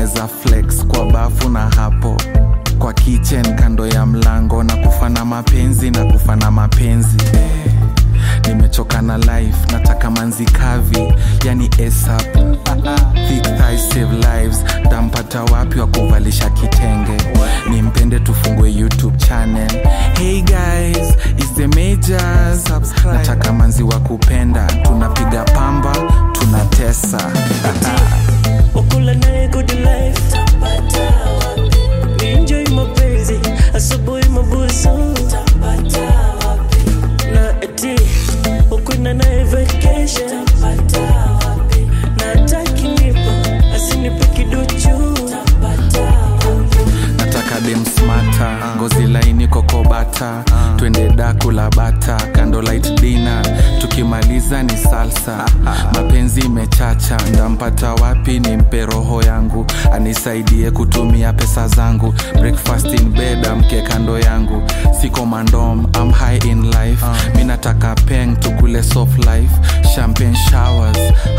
tunaweza flex kwa bafu na hapo kwa kitchen kando ya mlango na kufana mapenzi na kufana mapenzi eh. nimechoka na life nataka manzi kavi yani ASAP. Thick thighs save lives tampata wapi wa kuvalisha kitenge nimpende tufungue youtube channel hey guys is the majors nataka manzi wa kupenda tunapiga pamba tunatesa wakula naye good life ni enjoy mapenzi asubuhi mabusu na eti ukwenda naye vacation na atakinipa asinipe kiduchu nataka dem smata ngozi laini kokobata twende daku la bata kando light dina tukimaliza ni salsa mapenzi imechacha ndampata wapi ni mpe roho yangu anisaidie kutumia pesa zangu breakfast in bed amke kando yangu siko mandom am high in life mi nataka peng tukule soft life champagne showers